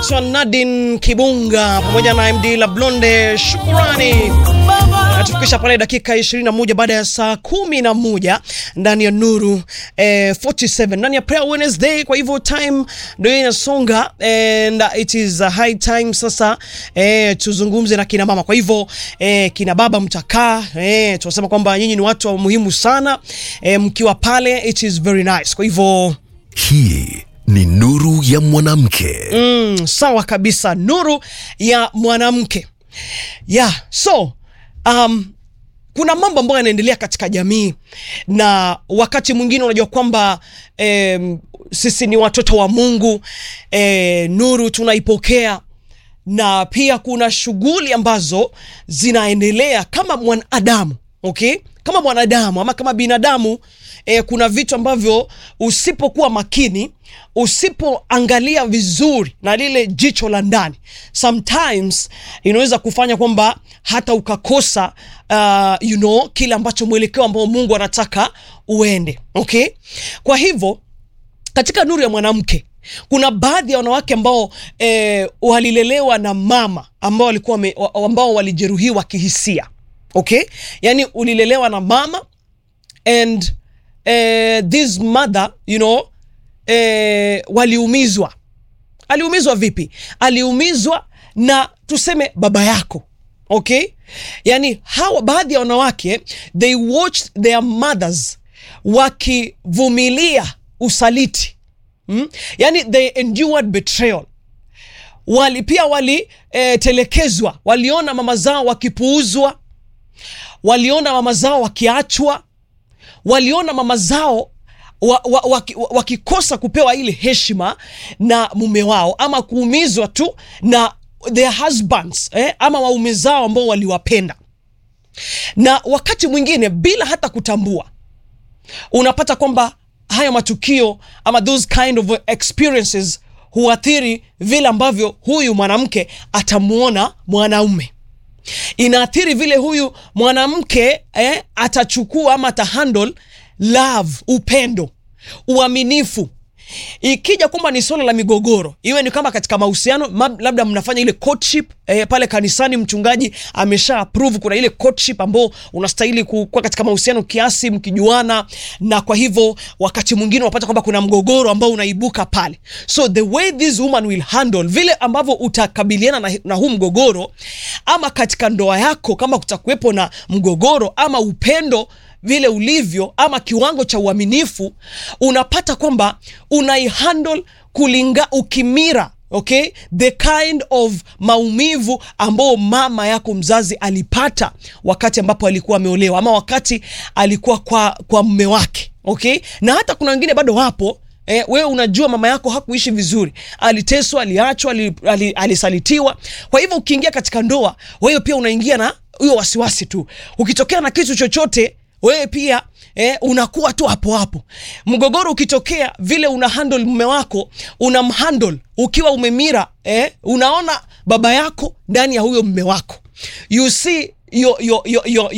anaitwa Nadine Kibunga pamoja na MD La Blonde. Shukurani natufikisha pale dakika 21 baada ya saa kumi na moja ndani ya Nuru eh, 47 ndani ya Prayer Wednesday. Kwa hivyo time ndio inasonga and it is a high time sasa eh, tuzungumze na kina mama. Kwa hivyo eh, kina baba mtakaa eh, tunasema kwamba nyinyi ni watu wa muhimu sana eh, mkiwa pale it is very nice. Kwa hivyo Hii ni nuru ya mwanamke. Mm, sawa kabisa, nuru ya mwanamke yeah. So um, kuna mambo ambayo yanaendelea katika jamii, na wakati mwingine unajua kwamba em, sisi ni watoto wa Mungu eh, nuru tunaipokea na pia kuna shughuli ambazo zinaendelea kama mwanadamu okay? Kama mwanadamu ama kama binadamu eh, kuna vitu ambavyo usipokuwa makini, usipoangalia vizuri na lile jicho la ndani, sometimes inaweza kufanya kwamba hata ukakosa uh, you know, kile ambacho mwelekeo ambao Mungu anataka uende okay? Kwa hivyo katika nuru ya mwanamke kuna baadhi ya wanawake ambao eh, walilelewa na mama ambao walikuwa wame- wa- ambao walijeruhiwa kihisia okay, yani ulilelewa na mama and eh, this mother you know eh, waliumizwa. Aliumizwa vipi? Aliumizwa na tuseme baba yako okay, yani hawa baadhi ya wanawake they watched their mothers wakivumilia usaliti mm? yani they endured betrayal wali pia walitelekezwa eh, waliona mama zao wakipuuzwa waliona mama zao wakiachwa waliona mama zao wa, wa, waki- wa, wakikosa kupewa ile heshima na mume wao ama kuumizwa tu na their husbands eh, ama waume zao ambao waliwapenda na wakati mwingine bila hata kutambua unapata kwamba haya matukio ama those kind of experiences huathiri vile ambavyo huyu mwanamke atamuona mwanaume inaathiri vile huyu mwanamke eh, atachukua ama atahandle love upendo uaminifu ikija kwamba ni swala la migogoro iwe ni kama katika mahusiano ma- labda mnafanya ile courtship eh, pale kanisani mchungaji amesha approve kuna ile courtship ambao unastahili ku- kuwa katika mahusiano kiasi mkijuana na kwa hivyo wakati mwingine unapata kwamba kuna mgogoro ambao unaibuka pale so the way this woman will handle vile ambavyo utakabiliana na, na huu mgogoro ama katika ndoa yako kama kutakuwepo na mgogoro ama upendo vile ulivyo ama kiwango cha uaminifu unapata kwamba unaihandle kulinga ukimira okay the kind of maumivu ambao mama yako mzazi alipata wakati ambapo alikuwa ameolewa ama wakati alikuwa kwa kwa mme wake okay na hata kuna wengine bado wapo Eh, wewe unajua mama yako hakuishi vizuri, aliteswa, aliachwa, ali- ali- alisalitiwa. Kwa hivyo ukiingia katika ndoa, wewe pia unaingia na huyo wasiwasi tu. Ukitokea na kitu chochote wewe pia eh, unakuwa tu hapo hapo. Mgogoro ukitokea, vile una handle mume wako, unamhandle ukiwa umemira eh, unaona baba yako ndani ya huyo mume wako, you see your, your, your, your,